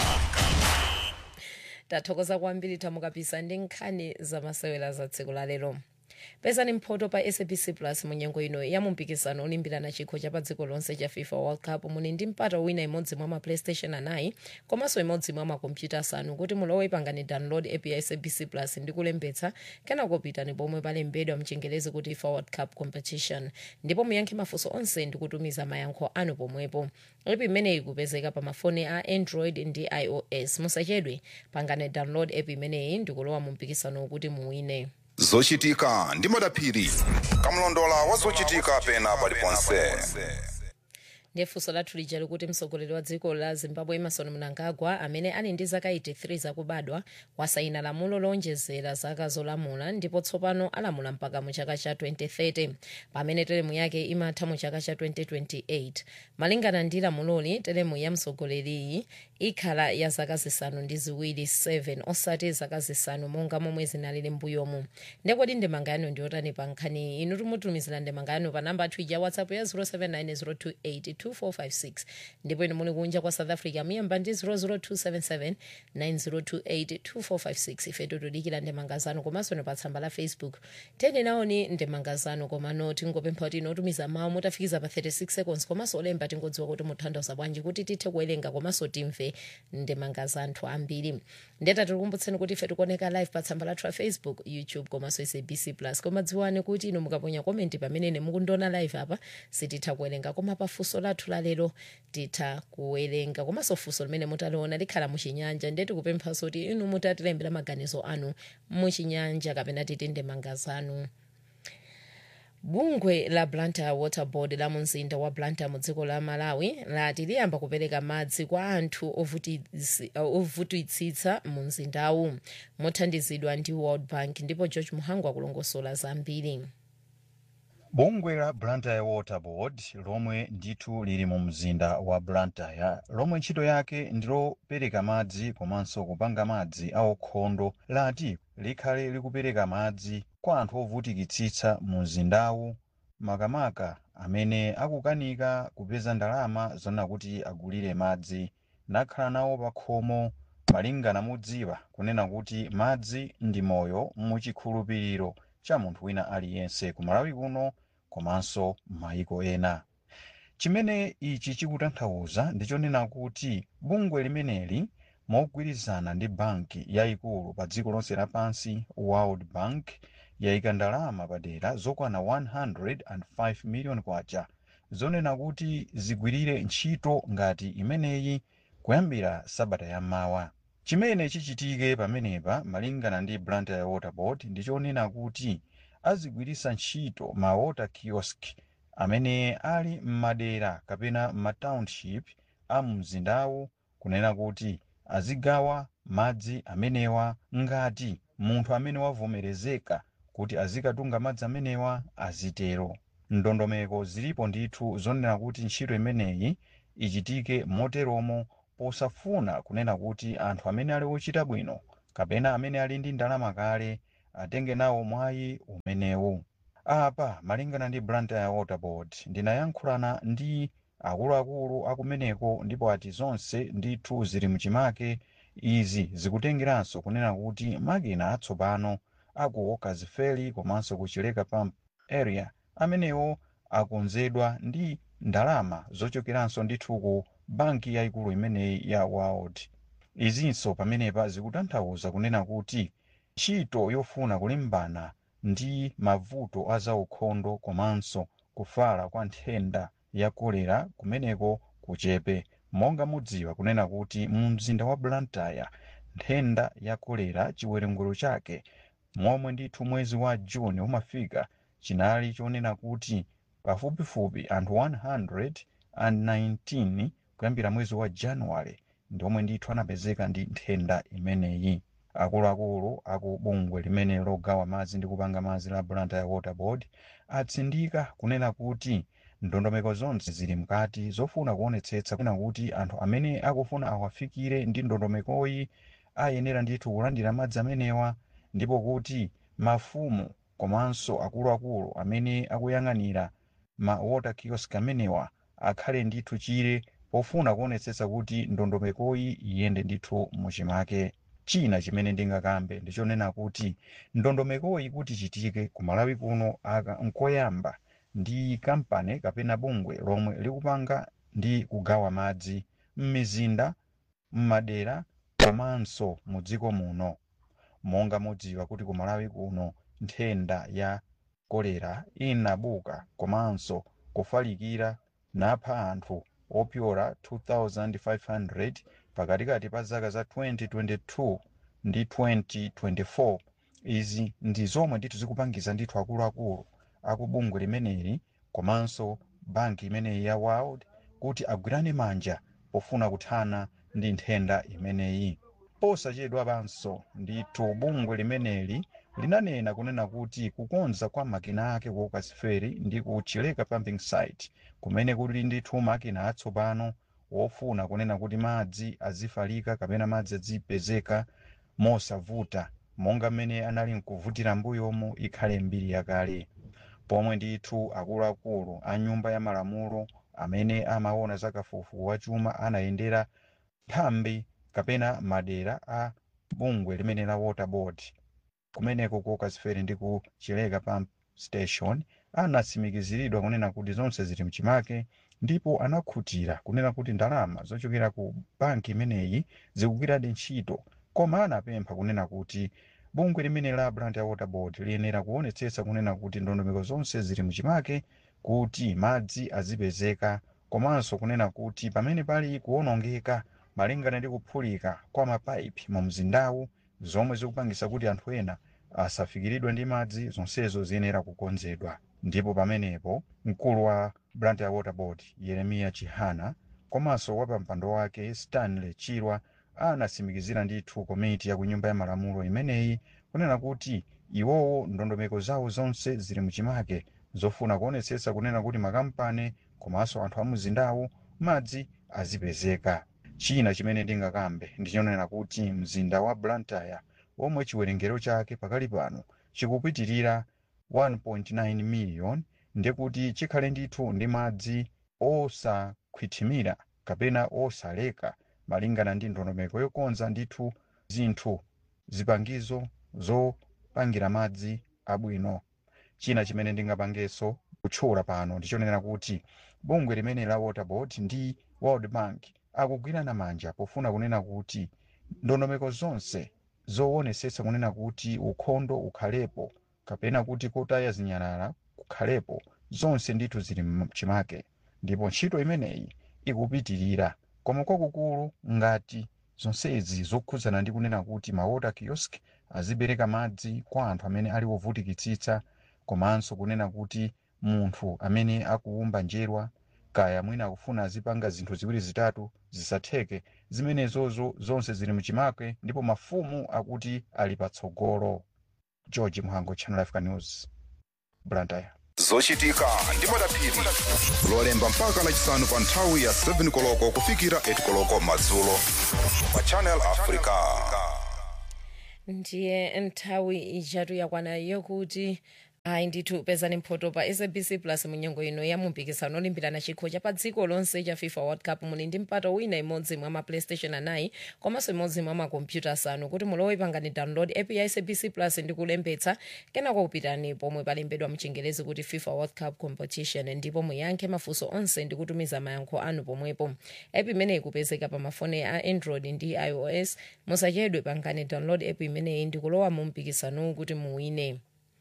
tathokoza kwambiri thamo kapisa ndi nkhani za masewera za tsiku la lero pezani mphoto pa sabc plus mu nyengo ino ya mumpikisano olimbirana chikho cha pa dziko lonse cha fifa world cup muli ndi mpata wina imodzi mwa maplaystation anayi komanso imodzi mwa makompyuta asanu kuti mulowe pangani download app ya sabc plus ndi kulembetsa kenako pitani pomwe palembedwa mchingelezi kuti fifa world cup competition ndipo muyankhe mafunso onse ndi kutumiza mayankho anu pomwepo app imeneyi ikupezeka pa mafoni a android ndi ios musachedwe pangani download app imeneyi ndi kulowa mu mpikisano kuti muwine zochitika ndi madaphiri kamlondola wa zochitika pena paliponse ndiye funso lathu lija likuti mtsogoleri wa dziko la zimbabwe emerson mnangagwa amene ali ndi zaka 83 zakubadwa wasayina lamulo lonjezera zaka zolamula ndipo tsopano alamula mpaka mu chaka cha 2030 pamene teremu yake imatha mu chaka cha 2028 malingana ndi lamuloli teremu ya mtsogoleriyi ikhala ya zaka zisanu ndi ziwiri 7 osati zaka zisanu monga momwe zinalili mbuyomu ndekodi ndemanga yanu ndiyotani pa nkhani inu timutumizira ndemanga yanu pa namba athu ija whatsapp ya 079 2456 ndipo inu muli kunja kwa south africa muyamba ndi 00277 9028 2456 ife tikudikira ndemanga zanu komanso ni pa tsamba la facebook tene naoni ndemanga zanu komano tingopempha kuti inotumiza mawu mutafikiza pa 36 seconds komanso olemba tingodziwa kuti mutanthauza bwanji kuti tithe kuwerenga komanso timve ndemanga za anthu ambiri ndeta tikukumbutseni kuti ife tikuoneka live pa tsamba lathu la facebook youtube komanso sabc plus koma dziwani kuti inu mukaponya komenti pamene mukundiona live apa sititha kuwerenga koma pa funso lathu la lero titha kuwerenga komanso funso limene mutaliona likhala muchinyanja ndiye tikupemphanso kuti inu mutatilembera maganizo anu muchinyanja kapena titi ndemanga zanu bungwe la blantyre water board la mumzinda wa blantyre mu dziko la malawi lati liyamba kupereka madzi kwa anthu ovutitsi- uh, ovutitsitsa mu mzindawu mothandizidwa ndi world bank ndipo george muhangu akulongosola zambiri bungwe la blantyre water board lomwe ndithu lili mu mzinda wa blantyre lomwe ntchito yake ndilopereka madzi komanso kupanga madzi aukhondo lati likhale likupereka madzi kwa anthu ovutikitsitsa mu mzindawu makamaka amene akukanika kupeza ndalama zona kuti agulire madzi nakhala nawo pa khomo malingana mudziwa kunena kuti madzi ndi moyo muchikhulupiriro cha munthu wina aliyense ku malawi kuno komanso m'mayiko ena chimene ichi chikutanthauza ndichonena kuti bungwe limeneli mogwirizana ndi banki yayikulu pa dziko lonse lapansi world bank yayika ndalama padera zokwana 105 million kwacha zonena kuti zigwirire ntchito ngati imeneyi kuyambira sabata yammawa chimene chichitike pamenepa malingana ndi blantyre water board ndichonena kuti azigwiritsa ntchito ma water kiosk amene ali m'madera kapena m'matownship a mumzindawu kunena kuti azigawa madzi amenewa ngati munthu amene wavomerezeka kuti azikatunga madzi amenewa azitero ndondomeko zilipo ndithu zonena kuti ntchito imeneyi ichitike moteromo posafuna kunena kuti anthu amene ali ochita bwino kapena amene ali ndi ndalama kale atenge nawo mwayi umenewu apa malingana ndi blantyre water board ndinayankhulana ndi akuluakulu akumeneko ndipo ati zonse ndithu zili mchimake izi zikutengeranso kunena kuti makina atsopano aku walkers ferry komanso ku chileka pump area amenewo akonzedwa ndi ndalama zochokeranso ndithu ku banki yayikulu imeneyi ya world izinso pamenepa zikutanthauza kunena kuti ntchito yofuna kulimbana ndi mavuto a zaukhondo komanso kufala kwa nthenda ya kolera kumeneko kuchepe monga mudziwa kunena kuti mu mzinda wa blantyre nthenda ya kolera chiwerengero chake momwe ndithu mwezi wa juni umafika chinali chonena kuti pafupifupi anthu 119 kuyambira mwezi wa januwale ndiomwe ndithu anapezeka ndi nthenda imeneyi akuluakulu aku bungwe limene logawa madzi ndi kupanga madzi la blantyre water board atsindika kunena kuti ndondomeko zonse zili mkati zofuna kuonetsetsa kunena kuti anthu amene akufuna awafikire ndi ndondomekoyi ayenera ndithu kulandira madzi amenewa ndipo kuti mafumu komanso akuluakulu amene akuyang'anira ma water kiosk amenewa akhale ndithu chire pofuna kuonetsetsa kuti ndondomekoyi iyende ndithu muchimake china chimene ndingakambe ndichonena kuti ndondomekoyi kuti chitike ku malawi kuno aka nkoyamba ndi kampani kapena bungwe lomwe likupanga ndi kugawa madzi m'mizinda m'madera komanso mu dziko muno monga mudziwa kuti ku malawi kuno nthenda ya kolera inabuka komanso kufalikira napha anthu opyola 2500 pakatikati pa zaka za 2022 ndi 2024 izi ndi zomwe ndithu zikupangiza ndithu akuluakulu akubungwe limeneli komanso banki imeneyi ya world kuti agwirane manja pofuna kuthana ndi nthenda imeneyi posachedwa panso ndithu bungwe limeneli linanena kunena kuti kukonza kwa makina ake ku walkers ferry ndi ku chileka pumping site kumene kuli ndithu makina atsopano wofuna kunena kuti madzi azifalika kapena madzi azipezeka mosavuta monga mmene anali nkuvutira mbuyomo ikhale mbiri yakale pomwe ndithu akuluakulu a nyumba ya malamulo amene amaona za kafukufuku wa chuma anayendera nthambi kapena madera a bungwe limene la water board kumeneko ku walkers ferry ndi ku chileka pump station anatsimikiziridwa kunena kuti zonse zili mchimake ndipo anakhutira kunena kuti ndalama zochokera ku banki imeneyi zikugwiradi ntchito koma anapempha kunena kuti bungwe limene la blantyre water board liyenera kuonetsetsa kunena kuti ndondomeko zonse zili mchimake kuti madzi azipezeka komanso kunena kuti pamene pali kuwonongeka malingana ndi kuphulika kwa mapaipi mu mzindawu zomwe zikupangisa kuti anthu ena asafikiridwe ndi madzi zonsezo ziyenera kukonzedwa ndipo pamenepo mkulu wa blantyre water board yeremiya chihana komanso wa pampando wake stanley chirwa anatsimikizira ndithu komiti ya ku nyumba ya malamulo imeneyi kunena kuti iwowo ndondomeko zawo zonse zili mchimake zofuna kuonetsetsa kunena kuti makampani komanso anthu a mzindawu madzi azipezeka china chimene ndingakambe ndichonena kuti mzinda wa blantyre omwe chiwerengero chake pakali pano chikupitirira 1.9 million ndikuti chikhale ndithu ndi madzi osakhwithimira kapena osaleka malingana ndi ndondomeko yokonza ndithu zinthu zipangizo zopangira madzi abwino china chimene ndingapangenso kutchula pano ndichonena kuti bungwe limene la water board ndi world bank akugwirana manja pofuna kunena kuti ndondomeko zonse zoonetsetsa kunena kuti ukhondo ukhalepo kapena kuti kotaya zinyalala kukhalepo zonse ndithu zili mchimake ndipo ntchito imeneyi ikupitirira koma kwakukulu ngati zonsezi zokhudzana ndi kunena kuti mawater kiosk azipereka madzi kwa anthu amene ali ovutikitsitsa komanso kunena kuti munthu amene akuwumba njerwa kaya mwina akufuna azipanga zinthu ziwiri zitatu zisatheke zimenezozo zonse zili mchimake ndipo mafumu akuti ali patsogolo george mhango channel africa news blantyre zochitika ndi madaphiri lolemba mpaka lachisanu pa nthawi ya 7 koloko kufikira 8 koloko madzulo pa channel africa ndiye nthawi ijatu yakwana yokuti ayi ndithu pezani mphoto pa sabc plus munyengo ino ya mumpikisano olimbirana chikho cha pa dziko lonse cha fifa world cup muli ndi mpato wina imodzi mwa ma playstation anayi komanso imodzi mwa makompyuta asanu kuti mulowe pangani download app ya sabc plus ndi kulembetsa kenako kupitani pomwe palembedwa mchingerezi kuti fifa world cup competition ndipo muyankhe mafunso onse ndi kutumiza mayankho anu pomwepo app imeneyi ikupezeka pa mafoni a android ndi ios musachedwe pangani download app imeneyi ndi kulowa mu mpikisanowu kuti muwine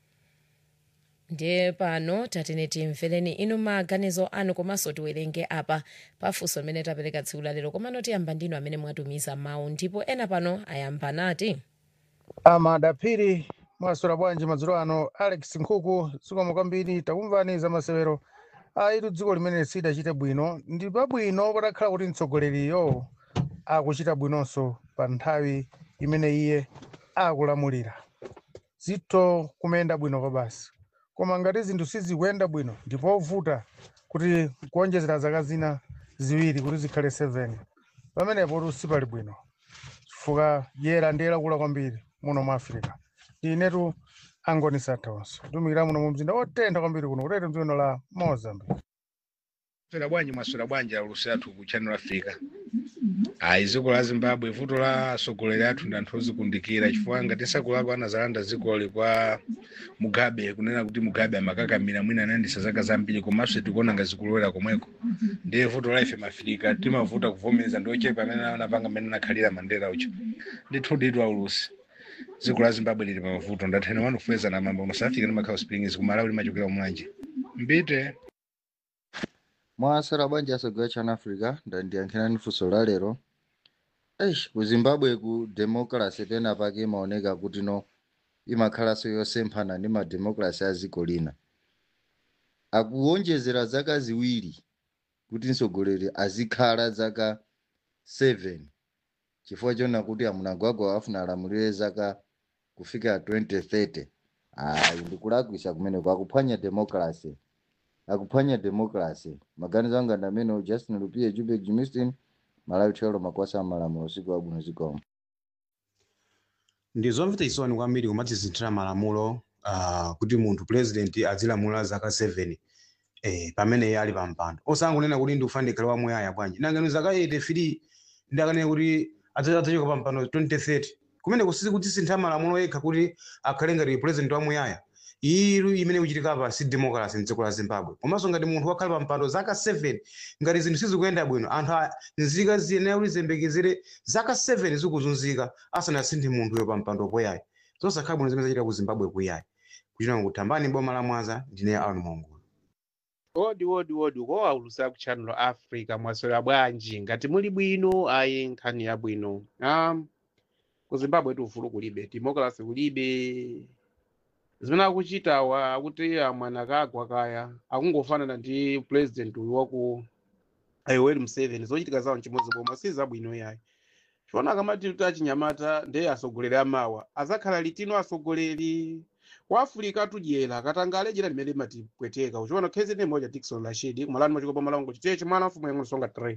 ndiye pano tatene timvereni inu maganizo anu komanso tiwerenge apa pafunso limene tapereka tsiku lalero komano tiyamba ndinu amene mwatumiza mawu ndipo ena pano ayamba nati amadaphiri mwaswera bwanji madzulo ano alex nkhuku zikomo kwambiri takumvani za masewero aitu dziko limene silidachite bwino ndi pabwino patakhala kuti mtsogoleriyo akuchita bwinonso pa nthawi imene iye akulamulira zitho kumenda bwino kwa basi koma ngati zinthu sizikuyenda bwino ndipovuta kuti kuonjezera zaka zina ziwiri kuti zikhale 7 pamenepo sipali bwino chifukwa yera ndi lakula kwambiri muno mu africa inetu angoni sathaonso tumikira muno mu mzinda otentha kwambiri kuno kutete mdzino la mozambique swera bwanji mwaswera bwanji aulusi athu ku channel africa ayi dziko la zimbabwe vuto la atsogoleri athu ndi anthu ozikundikira chifukwa ngati sakulako anazalanda dzikoli kwa mugabe kunena kuti mugabe amakakamira mwina anayendesa zaka zambiri komanso tikuona ngazikulowera komweko ndiye vuto la ife mafirika timavuta kuvomereza ndi ochepa amene anapanga amene anakhalira mandela ucho ndithu nditu aulusi dziko la zimbabwe lili pamavuto ndathena wanu kufeza na mambo musafika ndi makhawo springs kumalawi limachokera kumwanje mbite mwasera bwanji asogera chana africa ndandiyankhirani funso la lero eish ku zimbabwe ku democracy pena pake imaoneka kuti no imakhalanso yosemphana ndi mademocracy a dziko lina akuwonjezera zaka ziwiri kuti mtsogoleri azikhala zaka 7 chifukwa chona kuti amunagwagwa afuna alamulire zaka kufika 2030 ayi ndikulakwisa kumeneko akuphwanya democracy akuphwanya democracy maganizo anga ndi amene justin lupie jubek jimistin malawi thero makwasa amalamulo usiku wabwino zikomo ndi zomvetsa chisoni kwambiri kumatsisinthira malamulo uh, kuti munthu president azilamula zaka 7 eh, pamene iye ali pampando osangonena kuti ndikufa ndikhale wamuyaya bwanji nangani zaka 83 ndakanena kuti adzachoka pampando 2030 kumene kusizi kuti sintha malamulo yekha kuti akhale ngati president wamuyaya iru imene kuchitika pa si democracy mdziko la zimbabwe komanso ngati munthu wakhala pampando zaka 7 ngati zinthu sizikuyenda bwino anthu a- nzika ziyenera kuti ziyembekezere zaka 7 zikuzunzika asanasinthe munthuyo pampando poyayi zosakhala bwino zimene zachitika ku zimbabwe kuyayi kuchita kutambani boma la mwanza ndine aron mongo wodi wodi wodi ko aulusa ku channel africa mwaswera bwanji ngati muli bwino ayi nkhani yabwino um, ku zimbabwe ufulu kulibe democracy kulibe zimene akuchitawa akuti amwana kagwa kaya akungofanana ndi president uyu waku yoweri museveni zochitika zawo nchimodzi boma si zabwino yayi chiona akamati kuti achinyamata ndiye atsogoleri amawa azakhala litino atsogoleri kwa africa tudyera katangale jira limene limatipweteka uchiona khezi ndi moja dikson rashid kumalani machikopa malongo chiteche mwana mfumu yang'ono songa 3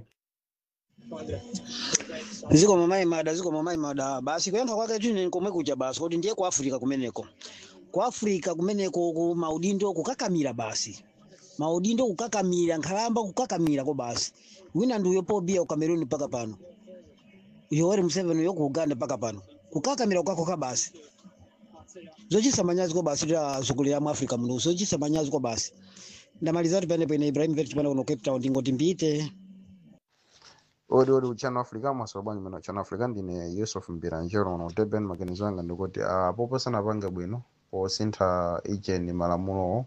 ziko mamayi mada ziko mamayi mada basi kuyankha kwake tuni komwe kuja basi kuti ndiye ku africa kumeneko ku africa kumeneko ku maudindo kukakamira basi maudindo kukakamira nkhalamba kukakamira ko basi wina ndi uyo pobia ku cameroon mpaka pano yoweri museveni uyo ku uganda mpaka pano kukakamira kukakoka basi zochisa manyazi ko basi ta zukulira mu africa muno zochisa manyazi ko basi ndamaliza kuti pene pene ibrahim vet pano kuno cape town ndingoti mbite odi odi uchano africa mwaswera bwanji mene uchano africa ndine yusuf mbiranjero uno durban maganizo anga ndikuti uh, poposana pange bwino posintha ijeni malamulowo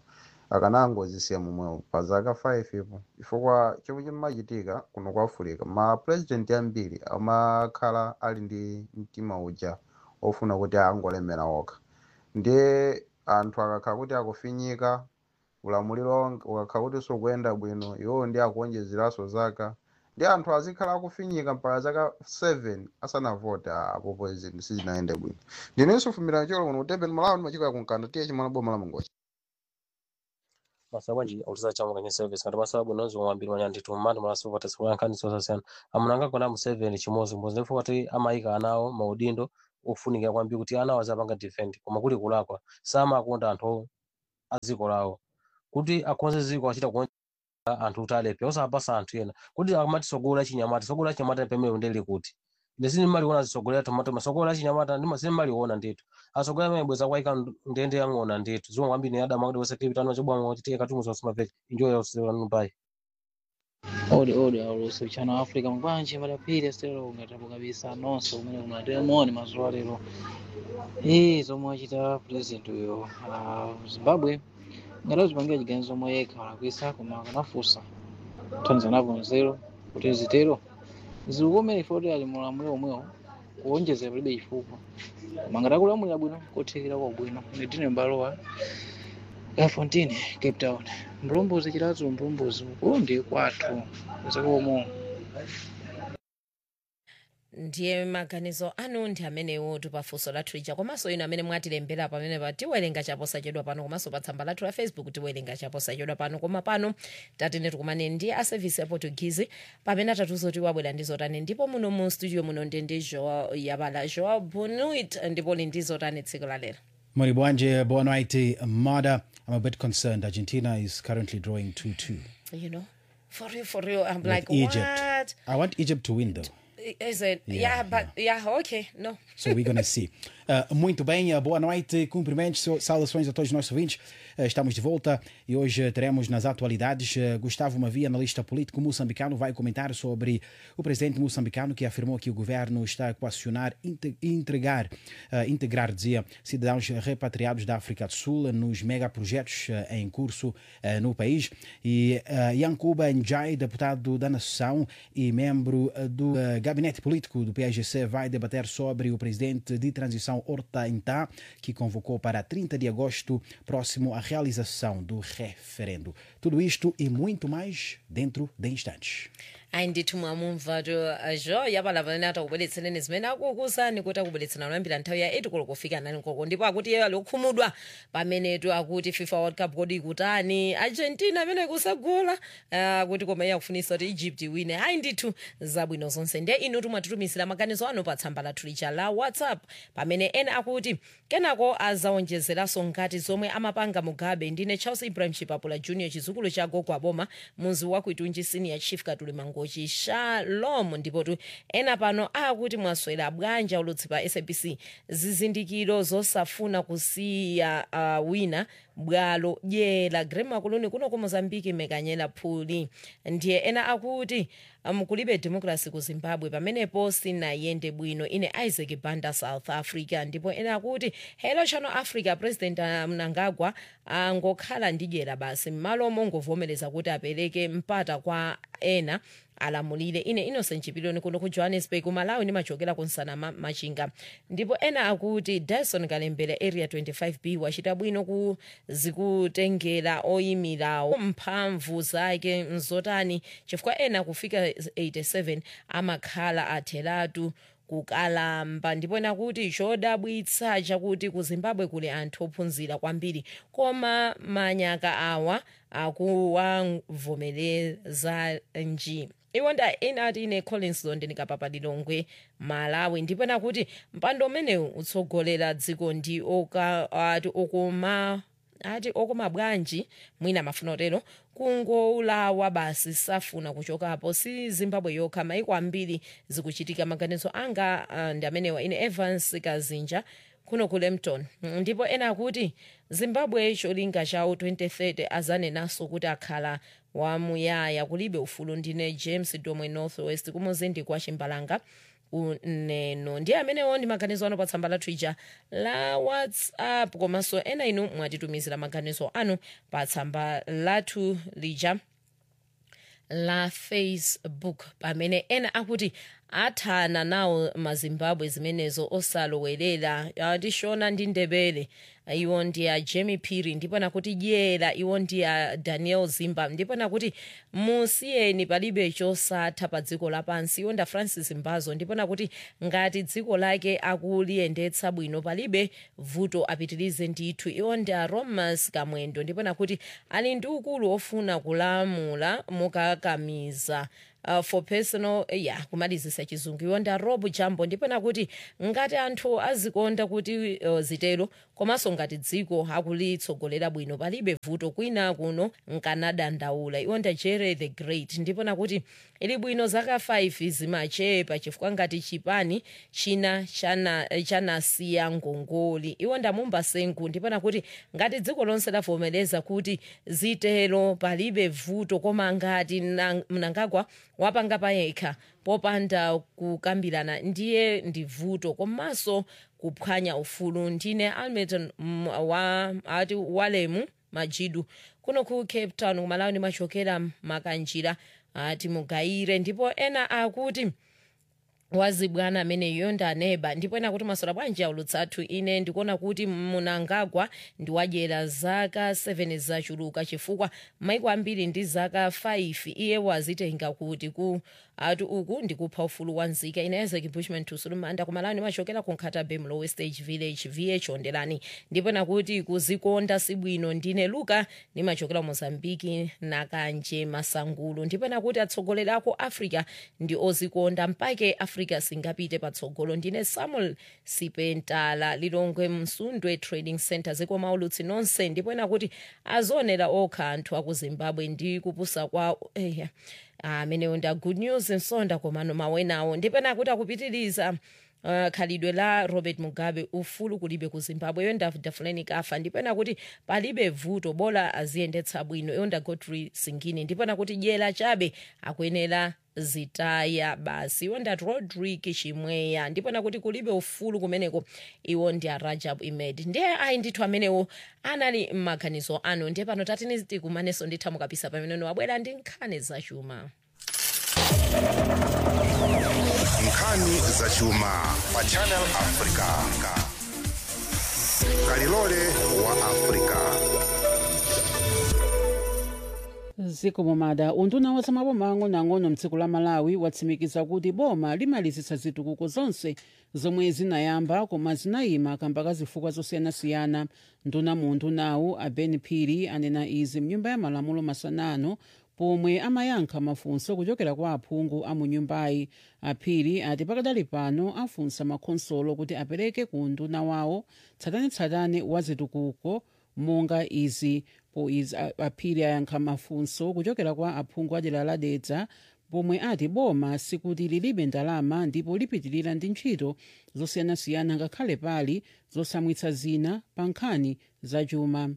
akanangozisiya momwewo pa zaka 5 ipo chifukwa chomwe chimachitika kuno kwa africa ma president ambiri amakhala ali ndi mtima uja ofuna kuti angolemera okha ndiye anthu akakhala kuti akufinyika ulamuliro ukakhala kuti sukuyenda bwino iwowo ndi akuonjezeranso zaka ndi anthu azikhala akufinyika mpaka zaka 7 asanavote apopo zinthu sizinayende bwino ndinenso fumira cholo kuno kutembeni malawi ndimachika kunkanda tiye chimwana boma la mangochi masabwanji auliza chama kwenye service kati masabu nozi wambiri manya nditu mmati mala super test kwa nkani sosa sana amunanga kona mu 7 chimozi mbozi ndipo kuti amaika anawo maudindo ofunika kwambiri kuti anawo azapanga defend koma kuli kulakwa sama akonda anthu aziko lawo kuti akonze ziko achita kuonja anthu kuti alepe osapasa anthu ena kuti akamati sogola chinyamata sogola chinyamata pemene ndeli kuti ndisini maliona zisogolera tomato masogola chinyamata ndima sini maliona ndithu asogola amene bweza kwaika ndende yang'ona ndithu zomwe kwambiri ni adama kuti wese kipitano chobwama kuti tiye katungu zosoma peke enjoy yourself nupai odi odi aulusi uchano wa africa mubwanji madapiri stero ungatabu kabisa nonse umene kumatemoni mazuwa lero ii zomwe achita president uyo uh, zimbabwe ngati azipangira chiganizo omwe yekha walakwisa koma akanafunsa kuthandiza napo nzeru kuti zitero zikukomere ifoti ali mulamuliro omwewo kuonjezera palibe chifukwa koma ngati akulamulira bwino kothekera kwa bwino nditine mbalowa gafontine cape town mlombozi chilazo mlombozi uku ndi kwathu zikomo ndiye maganizo anu ndi amenewo tipafunso lathu lija komanso inu amene mwatilembera pamene pa tiwerenga chaposachedwa pano komanso pa tsamba lathu la facebook tiwerenga chaposachedwa pano koma pano tatene tikumane ndi a service ya portuguese pamene atatuzoti wabwera ndi zotani ndipo muno mu studio muno ndi ndi joa yabala joa bonuit ndipo li ndi zotani tsiku la lero Mori Bwanje, boa noite, Mada. I'm a bit concerned. Argentina is currently drawing 2 2 you know for real for real i'm with like Egypt. what I want Egypt to win, though. is it yeah, Yeah, but yeah okay no So we're going to see. Uh, muito bem, uh, boa noite, cumprimentos, so- saudações a todos os nossos ouvintes. Uh, estamos de volta e hoje uh, teremos nas atualidades uh, Gustavo Mavi, analista político moçambicano, vai comentar sobre o presidente moçambicano que afirmou que o governo está a coacionar, inte- entregar, uh, integrar, dizia, cidadãos repatriados da África do Sul nos megaprojetos uh, em curso uh, no país. E uh, Yankuba Njai, deputado da Nação e membro uh, do uh, gabinete político do PSGC, vai debater sobre o presidente de transição Horta Intá, que convocou para 30 de agosto próximo a realização do referendo. Tudo isto e muito mais dentro de instantes. ayi ndithu mwamumva to zho yapala pamene atakubweretsereni zimene akukusani kuti akubweretsera kuyambira nthawi ya 8 koloko kufika nani koloko ndipo akuti iye alokhumudwa pamenetu akuti fifa world cup kodi ikutani argentina amene ikusagola akuti koma iye akufunisa kuti egypt iwine ayi ndithu zabwino zonse ndiye inu timwatitumizira maganizo anu pa tsamba lathu lija la whatsapp pamene ena akuti kenako azaonjezeranso ngati zomwe amapanga mugabe ndine charles ibrahim chipapula junior chizukulu cha gogo aboma muzi wakuitunji senior chief katuli mangochi shalom ndipo tu ena pano akuti mwaswera bwanji ulutsi pa sabc zizindikiro zosafuna kusiya uh, wina bwalo dyera grema kuluni kuno ku mozambiki mekanyera phuli ndiye ena akuti um, kulibe democracy ku zimbabwe pamenepo sinayende bwino ine isaac banda south africa ndipo ena akuti hello channel africa president uh, mnangagwa angokhala ndi dyera basi m'malo mongovomereza kuti apereke mpata kwa ena alamulire ine innocent chipiloni kuno ku johannesburg malawi ndimachokera kunsana ma, machinga ndipo ena akuti dyson kalembera area 25b wachita bwino ku zikutengera oyimirawo mphamvu zake mzotani chifukwa ena kufika 87 amakhala atheratu kukalamba ndipo ena kuti chodabwitsa chakuti ku zimbabwe kuli anthu ophunzira kwambiri koma manyaka awa akuwavomereza nji iwo nda ena ati ine collins london kapapadilongwe malawi ndipo ena kuti mpando umenewu utsogolera dziko ndi oka ati okoma ati okoma bwanji mwina mafuna otero kungolawa basi safuna kuchokapo si zimbabwe yokha maiko ambiri zikuchitika maganizo anga uh, ndi amenewa ine evans kazinja kuno ku lempton Mm, ndipo ena akuti zimbabwe cholinga chawo 2030 azanenaso kuti akhala wamuyaya kulibe ufulu ndine james domwe northwest kumuzindi kwa chimbalanga uneno ndiye amenewo ndi maganizo anu pa tsamba lathu ija la whatsapp komanso ena inu mwatitumizira maganizo anu pa tsamba lathu lija la facebook pamene ena akuti athana nawo mazimbabwe zimenezo osalowerera atishona ndi ndebele iwo ndi a jemi piri ndipo nakuti dyera iwo ndi a daniel zimba ndipo nakuti musiyeni palibe chosatha pa dziko lapansi iwo nda francis mbazo ndipo nakuti ngati dziko lake akuliyendetsa bwino palibe vuto apitirize ndithu iwo ndi a romas kamwendo ndipo nakuti ali ndi ukulu ofuna kulamula mukakamiza uh, for personal ya yeah, kumalizisa chizungu iwo nda rob jambo ndipo nakuti ngati anthu azikonda kuti uh, zitero komanso ngati dziko akulitsogolera bwino palibe vuto kwina kuno nkanadandaula iwo nda jere the great ndipo nakuti ili bwino zaka 5 zimachepa chifukwa ngati chipani china chana- chanasiya ngongoli iwo ndamumba sengu ndipo nakuti ngati dziko lonse lavomereza kuti zitero palibe vuto koma ngati na- mnangagwa wapanga payekha popanda kukambirana ndiye ndi vuto komanso kuphwanya ufulu ndine almeton mm, wa ati walemu majidu kuno ku cape town kumalawi ndimachokera makanjira ati mugayire ndipo ena akuti wazibwana ameneyo ndaneba ndipo ena kuti masola bwanji aulutsathu ine ndikuona kuti munangagwa ndiwadyera zaka 7 zachuluka chifukwa maiko ambiri ndi zaka 5 iye wazitenga kuti ku ati uku ndikupha ufulu wa nzika ine isaac bushman tusulumanda kumalawi ndimachokera ku nkhatabe mlowe stage village vh ondelani ndipo nakuti kuzikonda sibwino ndine luka ndimachokera mozambiki nakanje masangulu ndipo nakuti atsogoleri ako africa ndi ozikonda mpake africa singapite patsogolo ndine samuel sipentala lilongwe msundwe trading center zikoma ulutsi nonse ndipo nakuti azionera okha anthu aku zimbabwe ndi kupusa kwa eh, amenewo nda good news nsonda komano mawenawo ndipo nakuti akupitiriza Uh, khalidwe la robert mugabe ufulu kulibe ku zimbabwe iyo ndafuleni kafa ndipo nakuti palibe vuto bola aziyendetsa bwino iyo nda godfrey singini ndipo nakuti dyera chabe akuyenera zitaya basi iwo ndati rodrik chimweya ndipo nakuti kulibe ufulu kumeneko iwo ndi a rajab imed ndiye ayi ndithu amenewo anali m'maganizo anu ndiye pano tatini tikumanenso nditha mukapisa pamene wabwera ndi nkhani zachuma nkhani zachuma pa channel africa kalilole wa africa zikomo mada unduna wa zamaboma ang'onoang'ono mdziko la malawi watsimikiza kuti boma limalizitsa zitukuko zonse zomwe zinayamba koma zinayima kamba ka zifukwa zosiyanasiyana nduna mu undunawu aben phiri anena izi mnyumba ya malamulo masanano pomwe amayankha mafunso kuchokera kwa aphungu a mu nyumbayi aphiri ati pakadali pano afunsa makhonsolo kuti apereke ku unduna wawo tsatanetsatane wa zitukuko monga izi po izi a- aphiri ayankha mafunso kuchokera kwa aphungu a dera la dedza pomwe ati boma sikuti lilibe ndalama ndipo lipitirira ndi ntchito zosiyanasiyana ngakhale pali zosamwitsa zina pa nkhani zachuma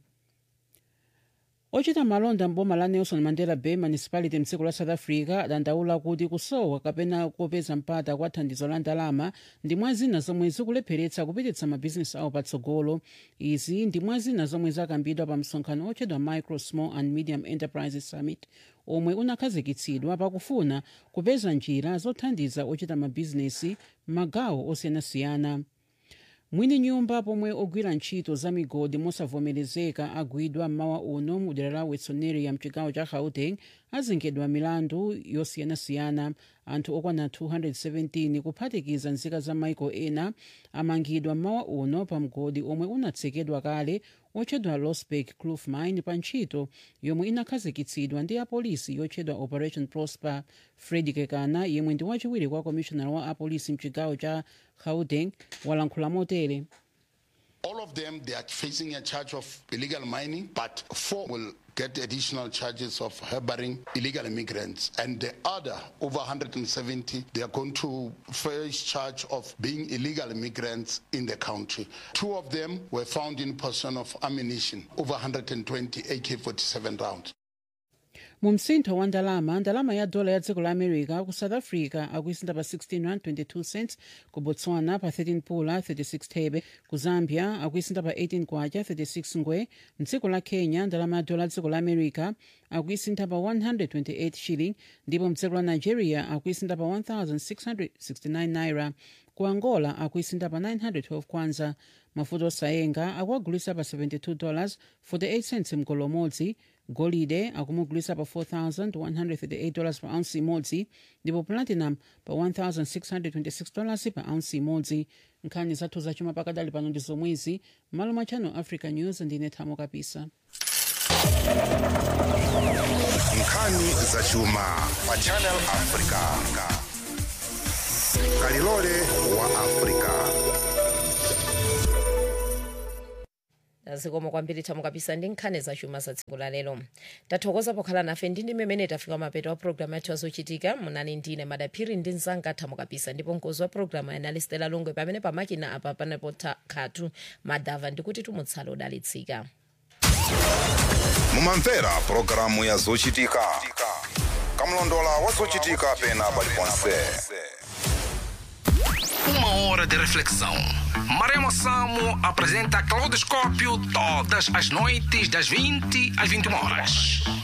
ochita malonda mboma la nelson mandela bay municipality mdziko la south africa adandaula kuti kusowa kapena kopeza mpata kwa thandizo la ndalama ndi mwa zina zomwe zikulepheretsa kupititsa mabhizinesi awo patsogolo izi ndi mwa zina zomwe zakambidwa pa msonkhano otchedwa micro small and medium enterprises summit omwe unakhazikitsidwa pakufuna kupeza njira zothandiza ochita mabhizinesi m'magawo osiyanasiyana mwini nyumba pomwe ogwira ntchito za migodi mosavomerezeka agwidwa mmawa uno mu dera la wetsoneria mchigawo cha gauteng azengedwa milandu yosiyanasiyana anthu okwana 217 kuphatikiza nzika za maiko ena amangidwa mmawa uno pa mgodi omwe unatsekedwa kale otchedwa losberg kloof mine pa ntchito yomwe inakhazikitsidwa ndi apolisi yotchedwa operation prosper fred kekana yemwe ndi wachiwiri kwa commissioner wa apolisi mchigawo cha gauteng walankhula motere All of them, they are facing a charge of illegal mining, but four will get additional charges of harboring illegal immigrants. And the other, over 170, they are going to face charge of being illegal immigrants in the country. Two of them were found in possession of ammunition, over 120 AK-47 rounds. mu msintho wa ndalama ndalama ya dola ya dziko la america ku south africa akuisintha pa 16 rand 22 cents ku botswana pa 13 pula 36 thebe ku zambia akuisintha pa 18 kwacha 36 ngwe mdziko la kenya ndalama ya dola ya dziko la america akuisintha pa 128 shilling ndipo mdziko la nigeria akuisintha pa 1669 naira ku angola akuisintha pa 912 kwanza mafuta osayenga akuagulisa pa 72 dollars 48 cents mgolo umodzi golide akumugulisa pa 4138 dollars pa ounce imodzi ndipo platinum pa 1626 dollars pa ounce imodzi nkhani zathu zachuma pakadali pano ndi zomwezi m'malo mwa channel africa news ndine thamo kapisa nkhani zachuma pa channel africa kalilole wa africa zikomo kwambiri thamo kapisa ndi nkhani zachuma za tsiku la lero tathokoza pokhala nafe ndi ndi mmene tafika mapeto wa programu yathu azochitika munali ndine madaphiri ndi mzanga thamo kapisa ndipo mkozi wa programu yanali stela longwe pamene pamakina apa panapo khatu madava ndikuti tumutsala udalitsika mumamvera pulogalamu ya zochitika kamlondola wa zochitika pena paliponse Uma hora de reflexão. Maremo Samo apresenta Claudoscópio todas as noites das 20 às 21 horas.